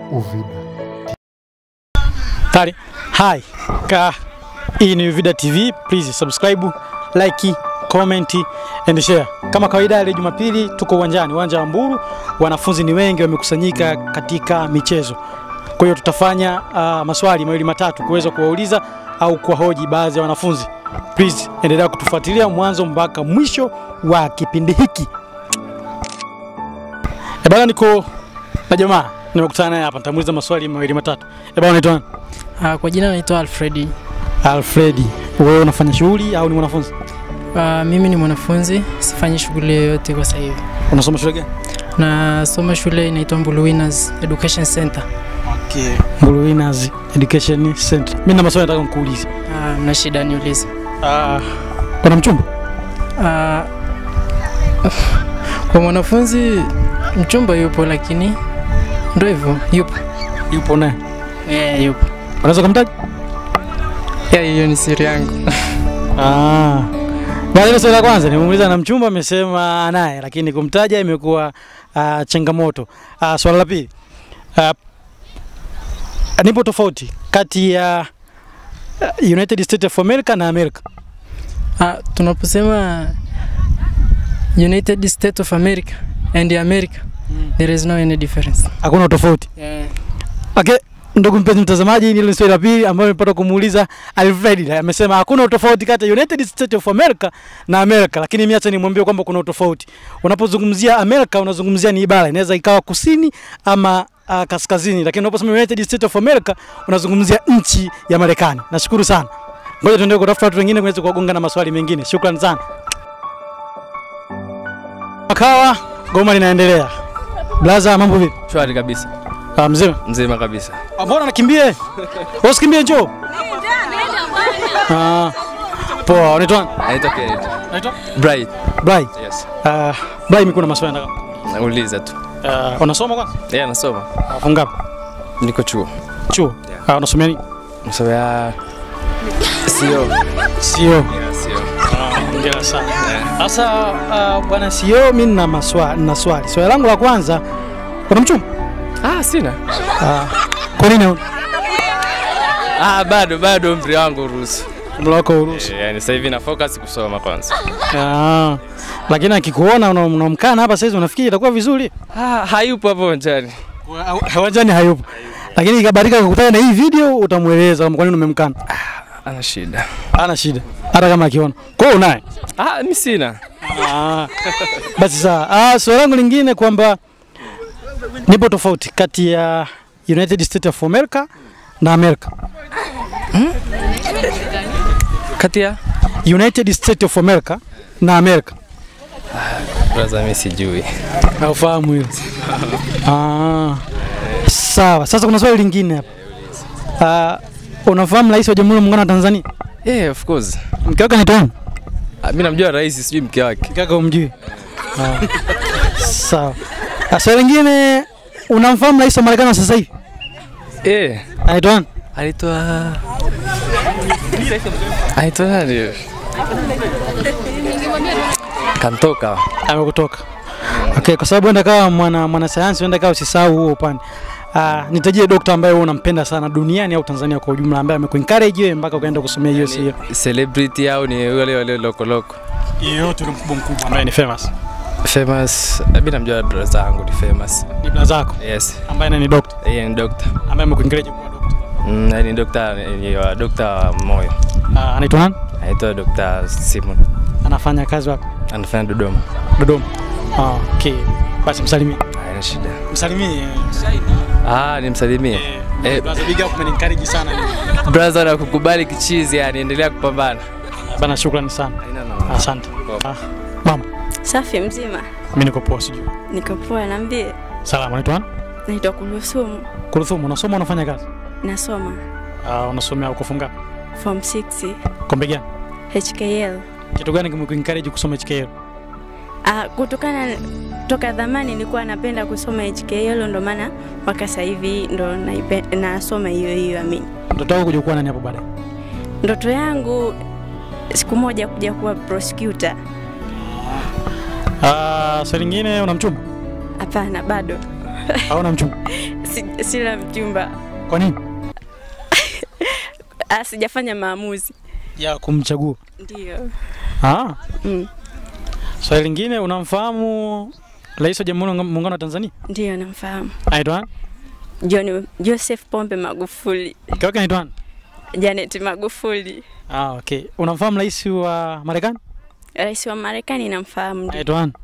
Uvida. Tari. Hi. Ka hii ni Uvida TV. Please subscribe, like, comment and share. Kama kawaida ile Jumapili tuko uwanjani, uwanja wa Mburu. Wanafunzi ni wengi wamekusanyika katika michezo. Kwa hiyo tutafanya uh, maswali mawili matatu kuweza kuwauliza au kuwahoji baadhi ya wanafunzi. Please endelea kutufuatilia mwanzo mpaka mwisho wa kipindi hiki. E bana, niko na jamaa nimekutana naye hapa, nitamuuliza maswali mawili matatu. E bana, unaitwa nani? Uh, kwa jina naitwa Alfredi. Alfredi, wewe unafanya shughuli au ni mwanafunzi? Uh, mimi ni mwanafunzi, sifanyi shughuli yoyote kwa sasa hivi. Unasoma shule gani? Nasoma shule inaitwa Mbulu Winners Education Center. Okay. Mbulu Winners Education Center. Mimi na maswali nataka nikuulize. Uh, mna shida niulize. Ah, kuna mchumba? Uh, kwa mwanafunzi mchumba yupo, lakini ndo hivyo yupo. Yupo naye. Yeah, yupo. Unaweza kumtaja? Yeah, hiyo ni siri yangu. Ah. Bwana, ile swali la kwanza nimemuuliza na mchumba, amesema naye, lakini kumtaja imekuwa uh, changamoto. Uh, swali la pili. Uh, nipo tofauti kati ya uh, United States of America na America. Uh, tunaposema United States of America and America there is no any difference. Hakuna tofauti. Yeah. Okay, ndugu mpenzi mtazamaji, hili ni swali la pili ambayo nimepata kumuuliza Alfred. Amesema hakuna utofauti kati ya United States of America na America, lakini mimi acha nimwambie kwamba kuna utofauti. Unapozungumzia America unazungumzia ni bara, inaweza ikawa kusini ama uh, kaskazini, lakini unaposema United States of America unazungumzia nchi ya Marekani. Nashukuru sana. Ngoja tuendelee kutafuta watu wengine kuweza kuwagonga na maswali mengine. Shukrani sana. Makawa, goma linaendelea. Blaza, mambo vipi? Shwari kabisa, Ah, mzima? mzima kabisa. Ah, Mbona nakimbie? Usikimbie njoo. Ah. Poa, unaitwa nani? Naitwa Kenneth. Unaitwa? Bright. Brai. Yes. Ah, Brai mimi kuna maswali nataka. Nauliza tu. Ah, unasoma kwanza? Yeah, nasoma. Ah, Funga ngapi? Niko chuo. Chuo. Ah, unasomea nini? Nasomea sio. Sio. Yeah, sio. Hongera sana. Sasa ah, bwana sio mimi nina maswali, nina swali. Swali langu la kwanza, kuna mchumba? Ah, sina. Ah. Kwa nini huna? Ah, bado bado umri wangu uruhusu. Umri wako uruhusu. Eh, Yaani sasa hivi na focus kusoma kwanza. Ah. Lakini akikuona una- unamkana hapa sasa unafikiri itakuwa vizuri? Ah, hayupo hapo uwanjani. Hawajani hayupo. Lakini ikabadilika kukutana na hii video utamweleza kama kwa nini umemkana. Ana shida. Hana shida. Hata kama akiona. Kwa hiyo unaye. Ah, mimi sina. Ah, basi sawa. Ah, swali langu lingine kwamba nipo tofauti kati ya United States of America na America. Kati ya United States of America na America. Brother, mimi sijui. Haufahamu hilo? Ah. Sawa. Sasa kuna swali lingine hapa. Ah, unafahamu Rais wa Jamhuri ya Muungano wa Tanzania? Yeah, of course. Mke wake anaitwa nani? Ah, mimi namjua rais, sijui mke wake. Mke wake umjui? Ah. Sawa. Ah, Swali lingine unamfahamu Rais wa Marekani wa sasa hivi? Eh, Anaitwa nani? anaitwa Anaitwa nani? Kantoka. amekutoka. Okay, kwa sababu enda kawa mwana mwanasayansi, enda kawa usisahau huo upande. Uh, nitajie dokta ambaye wewe unampenda sana duniani au Tanzania kwa ujumla ambaye amekuencourage wewe mpaka ukaenda kusomea hiyo sio. Celebrity au ni wale wale loko loko? Yeyote ule mkubwa mkubwa ambaye ni famous. Famous. Mimi namjua brother zangu ni famous. Ni bla zako Yes. ambaye ni dokta Yeye ni doctor. ambaye amekuencourage kuwa dokta. Mm, yeye ni doctor ni wa doctor wa moyo. Uh, anaitwa nani? Anaitwa Dr. Simon. Anafanya kazi wapi? Anafanya Dodoma. Dodoma. Ah, okay. Basi msalimie. Haina shida. Msalimie. Ah, nimsalimie. Eh, Brother big up umenencourage sana. brother na kukubali kichizi yani endelea kupambana. Bana shukrani sana. Haina noma. Asante. Ah, mama, Safi mzima, mimi niko poa sijui. niko poa. Niambie, Salama, unaitwa nani? naitwa Kulusumu, Kulthum, unasoma unafanya kazi? nasoma Uh, unasomea uko funga form 6 kombe gani? HKL. Kitu gani kimekuencourage kusoma HKL? Ah, kutokana toka dhamani nilikuwa napenda kusoma HKL, ndo maana mpaka sasa hivi ndo naipe- nasoma hiyo hiyo. Amini, Ndoto yako kuja kuwa nani hapo baadaye? ndoto yangu siku moja kuja kuwa prosecutor. Ah, swali lingine una mchumba? Hapana, bado Au una mchumba? si, sina mchumba. Kwa nini? Ah, sijafanya maamuzi. Ya kumchagua. Ndio. Ah. Mm. Swali lingine, unamfahamu Rais wa Jamhuri ya Muungano wa Tanzania? Ndio namfahamu. Anaitwa nani? John Joseph Pombe Magufuli, Mke wake anaitwa nani? Janet Magufuli. Ah, okay. Unamfahamu Rais wa Marekani? Rais wa Marekani namfahamu, ndio. Anaitwa nani?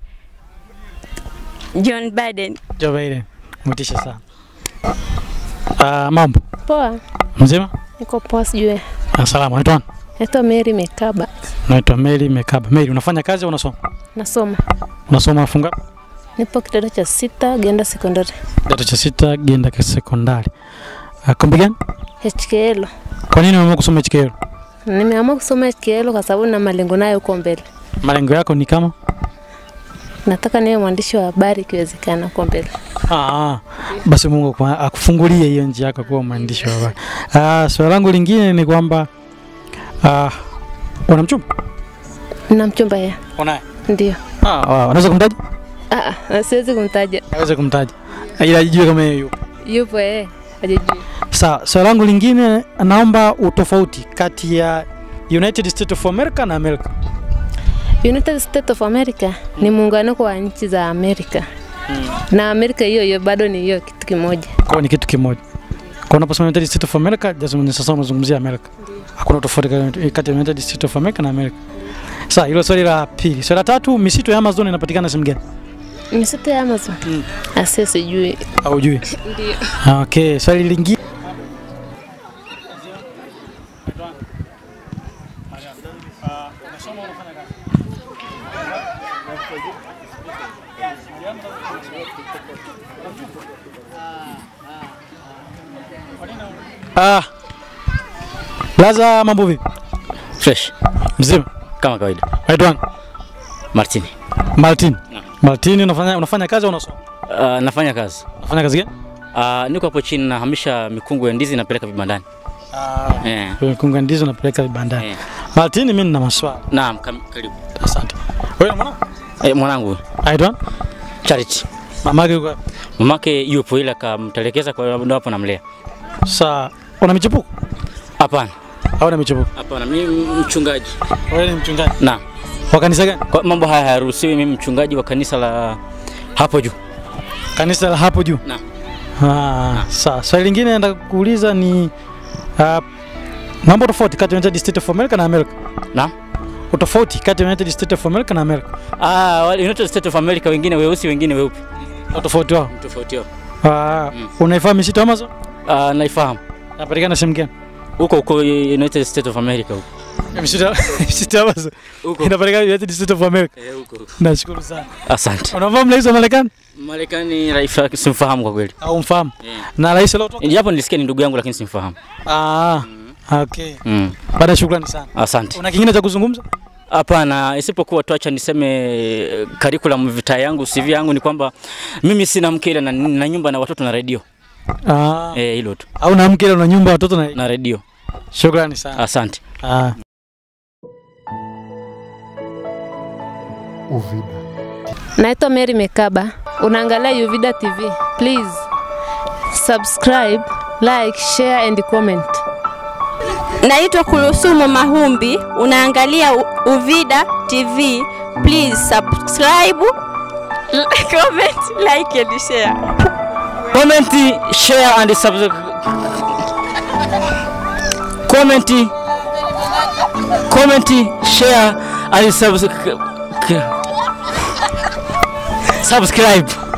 John Biden. Joe Biden. Mtisha sana. Ah, mambo. Poa, Mzima? niko poa, sijui. Ah, salama. Anaitwa nani? Naitwa Mary Mekaba, Naitwa Mary Mekaba. Mary, unafanya kazi au unasoma? nasoma, Unasoma funga nipo kidato cha sita, Genda Sekondari kidato cha sita Genda ka sekondari. Ah, kombi gani? HKL. Kwa nini umeamua kusoma HKL? Nimeamua kusoma HKL kwa sababu na malengo nayo huko mbele. Malengo yako ni kama? Nataka niwe mwandishi wa habari ikiwezekana huko mbele. Ah, basi Mungu kwa- akufungulie hiyo njia yako kuwa mwandishi wa habari. Ah, swali langu lingine ni kwamba ah, una mchumba? Na mchumba yeye Unaye? ndio. Ah, wow. unaweza kumtaja? Ah, ah, siwezi kumtaja. Aweze kumtaja. Ila ajue kama yeye yupo. Yupo yeye, hajijui. Sawa, swali langu lingine naomba utofauti kati ya United States of America na America. United States of America ni muunganiko wa nchi za Amerika na Amerika hiyo hiyo bado ni hiyo kitu kimoja. Kwa hiyo ni kitu kimoja. Kwa unaposema United States of America, just ni sasa unazungumzia America. Hakuna tofauti kati- kati ya United States of America na America. Sawa, hilo swali la pili. Swali la tatu, misitu ya Amazon inapatikana sehemu gani? Misitu ya Amazon Mm. asia sijui. Haujui? Ndio. Ah, Okay, swali lingine. Ah. Laza mambo vipi? Fresh Mzima. kama kawaida. Waitwa nani? Martini. Martin. Martin unafanya unafanya kazi au unasoma? Uh, nafanya kazi. Unafanya kazi gani? Uh, niko hapo chini nahamisha mikungu ya ndizi napeleka vibandani. Ah, Eh. kunga ndizo napeleka vibandani. Eh. Martin, mimi nina maswali. Naam, kam- karibu. Asante. Wewe mwana? Eh, mwanangu Aitwa? Charity. Mamake yuko wapi? Mamake yupo ila kamtelekeza kwa ndo hapo namlea. Saa una michepuko Hapana. au una michepuko? Hapana, mimi mchungaji. Wewe ni mchungaji Naam. wa kanisa gani? Kwa mambo haya hayaruhusiwi, mimi mchungaji wa kanisa la hapo juu. Kanisa la hapo juu. Naam. Ah, sawa. Swali lingine nataka kuuliza ni uh, mambo tofauti kati ya United States of America na America. Naam. Utofauti kati ya United States of America na America. Ah, wale United States of America wengine weusi wengine weupe. Utofauti wao. Tofauti yao. Ah, Mm. unaifahamu misitu ya Amazon? Ah, naifahamu. Inapatikana sehemu gani? Huko huko United States of America huko. Misitu ya misitu ya Amazon Huko. inapatikana United States of America. Eh, huko. Nashukuru sana. Asante. Unafahamu rais wa Marekani Marekani rais simfahamu kwa kweli. au mfahamu? Yeah. Na rais aliotoka? Japo nilisikia ni ndugu yangu lakini simfahamu. Ah, okay. Mm. Baada shukrani sana. Asante. Una kingine cha kuzungumza? Hapana, isipokuwa tu acha niseme eh, curriculum vitae yangu CV yangu ni kwamba mimi sina mke ila na, na nyumba na watoto na redio. Ah, Eh, hilo tu. au na mke ile una nyumba watoto na Na redio. shukrani sana. Asante. Ah. Uvida. Naitwa Mary Mekaba. Unaangalia Uvida TV. Please subscribe, like, share and comment. Naitwa Kulusumu Mahumbi, unaangalia U- Uvida TV. Please subscribe, comment, like and share. Comment, share and subscribe. Comment, comment, share and subscribe. Subscribe.